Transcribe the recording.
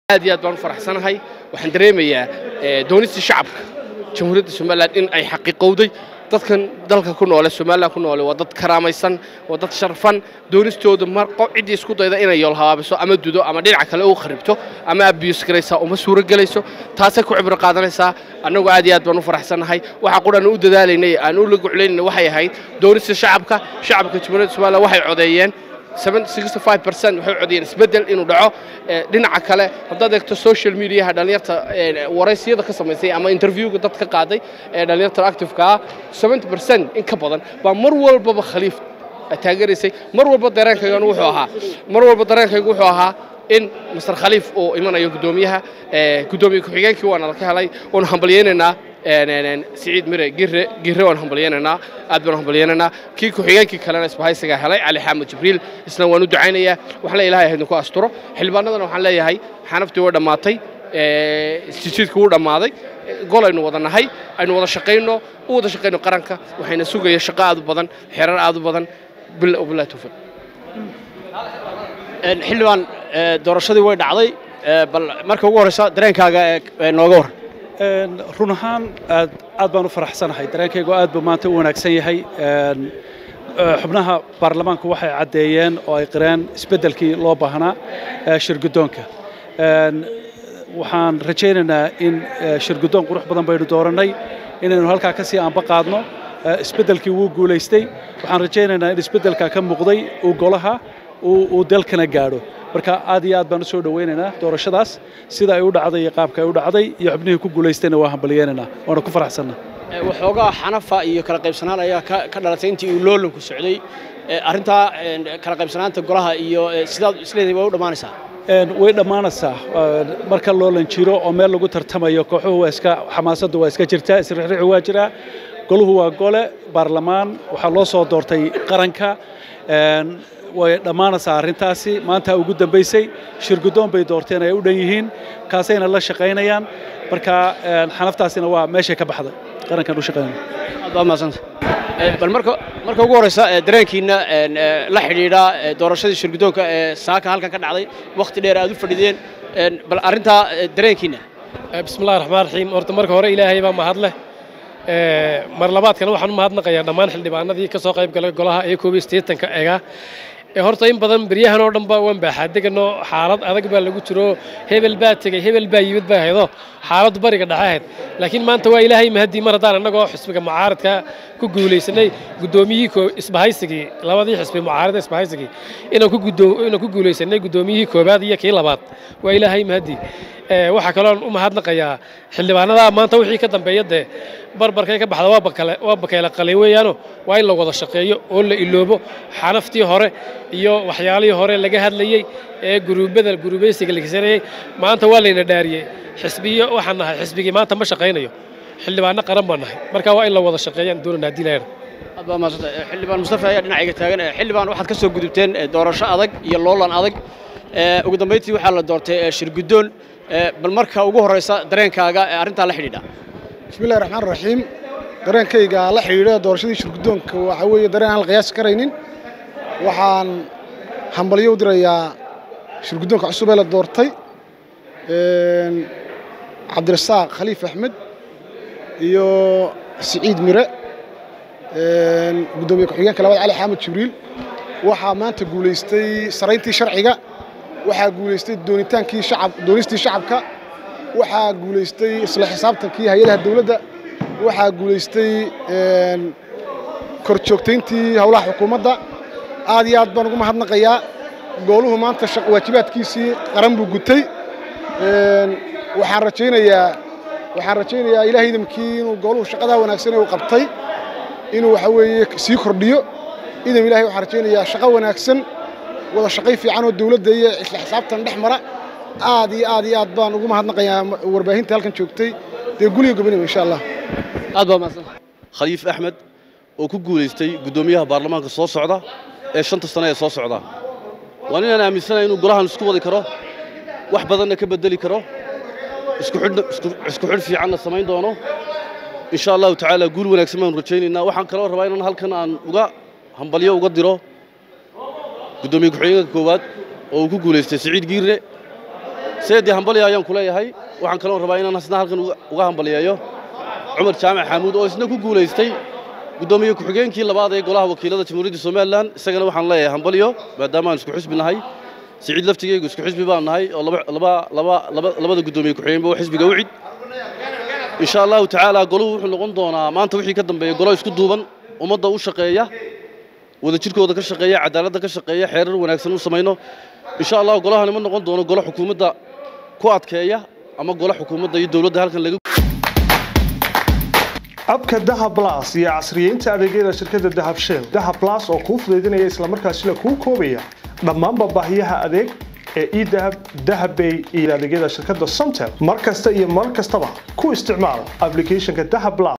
aad iyo aad baan u faraxsanahay waxaan dareemayaa doonistii shacabka jamhuuriyadda somalilan in ay xaqiiqowday dadkan dalka ku noole somalilan ku noole waa dad karaamaysan waa dad sharfan doonistooda mar qof ciddii isku dayda inay yoolhabaabiso ama dudo ama dhinaca kale u kharibto ama abiyus garaysaa uma suuro gelayso taasay ku cibro qaadanaysaa annagu aad iyo aad baan u faraxsannahay waxa qudhan u dadaalaynay aan u la guclaynayna waxay ahayd doonista shacabka shacabka jamhuuriyadda somalilan waxay codeeyeen waxay codiyeen isbeddel inuu dhaco dhinaca kale haddaad eegto social mediaha dhallinyarta waraysiyada ka samaysay ama interviewga dad ka qaaday ee dhallinyarta activeka ah in ka badan baa mar walbaba khaliif taageeraysay mar walba dareenkaygana wuxuu ahaa mar walba dareenkaygu wuxuu ahaa in master khaliif uu imanayo guddoomiyaha guddoomiye ku-xigeenkii waana la ka helay waanu hambalyaynaynaa siciid mire gire gire waan hambalyaynaynaa aad baan hambalyaynaynaa kii ku-xigeenkii kalena isbahaysigaa helay cali xaamud jibriil isna waan u ducaynayaa waxaan le ilahay haydinku asturo xildhibaanadana waxaan leeyahay xanaftii way dhammaatay jijiidku wuu dhammaaday gol aynu wada nahay aynu wada shaqayno u wada shaqayno qaranka waxayna sugaya shaqo aad u badan xerar aad u badan billahi tawfiiq xildhibaan doorashadii way dhacday bal marka ugu horreysa dareenkaaga nooga war run ahaan aad aad baan u faraxsanahay dareenkaygu aad buu maanta u wanaagsan yahay xubnaha baarlamaanku waxay caddeeyeen oo ay qireen isbeddelkii loo baahnaa shirguddoonka waxaan rajaynaynaa in shirguddoon qurux badan baynu doorannay inaynu halkaa ka sii aanba qaadno isbeddelkii wuu guulaystay waxaan rajaynaynaa in isbeddelkaa ka muuqday uu golaha uu dalkana gaadho marka aad iyo aad baan u soo dhowaynaynaa doorashadaas sida ay u dhacday iyo qaabka ay u dhacday iyo xubnihii ku guulaystayna waa hambalyaynaynaa waana ku faraxsannaa waxoogaa xanafa iyo kala qaybsanaan ayaa ka dhalatay intii uu loolanku socday arrintaa kala qaybsanaanta golaha iyo sidaad isleedahay waa u dhammaanaysaa way dhammaanaysaa marka loolan jiro oo meel lagu tartamayo kooxuhu waa iska xamaasaddu waa iska jirtaa isrixrixu waa jiraa goluhu waa gole baarlamaan waxaa loo soo doortay qaranka way dhammaanaysaa arrintaasi maanta ugu dambaysay shirguddoon bay doorteen ay u dhan yihiin kaasayna la shaqaynayaan marka xanaftaasina waa meeshay ka baxday qarankan u shaqaynaya aad baa mahadsanta bal marka marka ugu horreysa dareenkiina la xidhiidha doorashadii shirguddoonka ee saaka halkan ka dhacday wakhti dheer aad u fadhideen bal arrintaa dareenkiina bismillahi raxmaan raxiim horta marka hore ilaahay baa mahad leh mar labaadkana waxaan u mahadnaqayaa dhammaan xildhibaanadii ka soo qayb galay golaha ee koob iyo siddeetanka egaa horta in badan beryahan oo dhan ba waan baaxaadegano xaalad adag baa lagu jiro hebel baa tegey hebel baa yimid baa haydo xaaladdu bariga dhexe ahayd laakiin maanta waa ilaahay mahadii mar haddaan annagoo xisbiga mucaaradka ku guulaysanay guddoomiyihii isbahaysigii labadii xisbi mucaarada isbahaysigii inaan ku inaan ku guulaysanay guddoomiyihii koobaad iyo kii labaad waa ilaahay mahadii waxaa kaloon u mahadnaqayaa xildhibaanada maanta wixii ka dambeeya dee barbarkay ka baxda waa bakale waa bakeela qalay weeyaano waa in la wada shaqeeyo oo la iloobo xanaftii hore iyo waxyaalihii hore laga hadlayey ee guruubada guruubaysiga la kisanayey maanta waa layna dhaariyey xisbiyo waxaan nahay xisbigii maanta ma shaqaynayo xildhibaano qaran baan nahay marka waa in la wada shaqeeyaan doonana haddii la aad baa mahadsanta xildhibaan mustafa ayaa dhinacayga taagan xildhibaan waxaad ka soo gudubteen doorasho adag iyo loolan adag ugu dambayntii waxaa la doortay shirguddoon bal marka ugu horreysa dareenkaaga ee arrintaa la xidhiidha bismillahi raxmaan raxiim dareenkayga la xidhiidha doorashadii shirguddoonka waxaa weeye dareen aan la qiyaasi karaynin waxaan hambalyo u dirayaa shirguddoonka cusub ee la doortay cabdirasaaq khaliif axmed iyo siciid mire guddoomiye ku-xigeenka labaad cali xaamud jibriil waxaa maanta guulaystay sarayntii sharciga waxaa guulaystay doonitaankii shacab doonistii shacabka waxaa guulaystay isla xisaabtankii hay-adaha dawladda waxaa guulaystay kor joogtayntii howlaha xukuumadda aad iyo aad baan ugu mahadnaqayaa gooluhu maanta waajibaadkiisii qaran buu gutay waxaan rajaynayaa waxaan rajaynayaa ilaah idamkii inuu gooluhu shaqadaa wanaagsan ee uu qabtay inuu waxa weeye sii kordhiyo idam ilahay waxaan rajaynayaa shaqo wanaagsan wada shaqay fiican oo dawladda iyo isla xisaabtan dhex mara aad iyo aad iyo aad baan ugu mahadnaqayaa warbaahinta halkan joogtay dee guliga gobonimo insha allah aad baa mahadsanta khaliif axmed oo ku guulaystay guddoomiyaha baarlamaanka soo socda ee shanta sane ee soo socda waa ninaan aaminsanahay inuu golahan isku wadi karo wax badanna ka beddeli karo isku xidh fiicanna samayn doono insha allahu tacaala guul wanaagsan baanu rajaynaynaa waxaan kaloo rabaa inaan halkan aan uga hambalyo uga diro guddoomiye ku-xigeenka koowaad oo uu ku guulaystay siciid giirre seedii hambaliya ayaan ku leeyahay waxaan kaloon rabaa inaan hasna halkan uga- uga hambaliyeeyo cumar jaamac xaamuud oo isna ku guulaystay guddoomiye ku-xigeenkii labaad ee golaha wakiilada jamhuuriyadda somalilan isagana waxaan leeyahay hambaliyo maadaama aan isku xisbi nahay siciid laftigeygu isku xisbi baan nahay oo laba laba laba laba- labada guddoomiye ku-xigeenba waa xisbiga ucid insha allahu tacaala goluhu wuxuu noqon doonaa maanta wixii ka dambeeya golo isku duuban ummadda u shaqeeya wadajirkooda ka shaqeeya cadaaladda ka shaqeeya xeerar wanaagsan u samayno insha allah golahani ma noqon doono golo xukuumadda ku adkeeya ama golo xukuumadda iyo dowladda halkan laga abka dahab plus iyo casriyeynta adeegyada shirkadda dahab shell dahab plus oo kuu fudaydinaya islamarkaasina kuu koobaya dhammaanba baahiyaha adeeg ee edahab dahabbay iyo adeegyada shirkadda somtel mar kasta iyo mar kastaba ku isticmaal applicationka dahab plus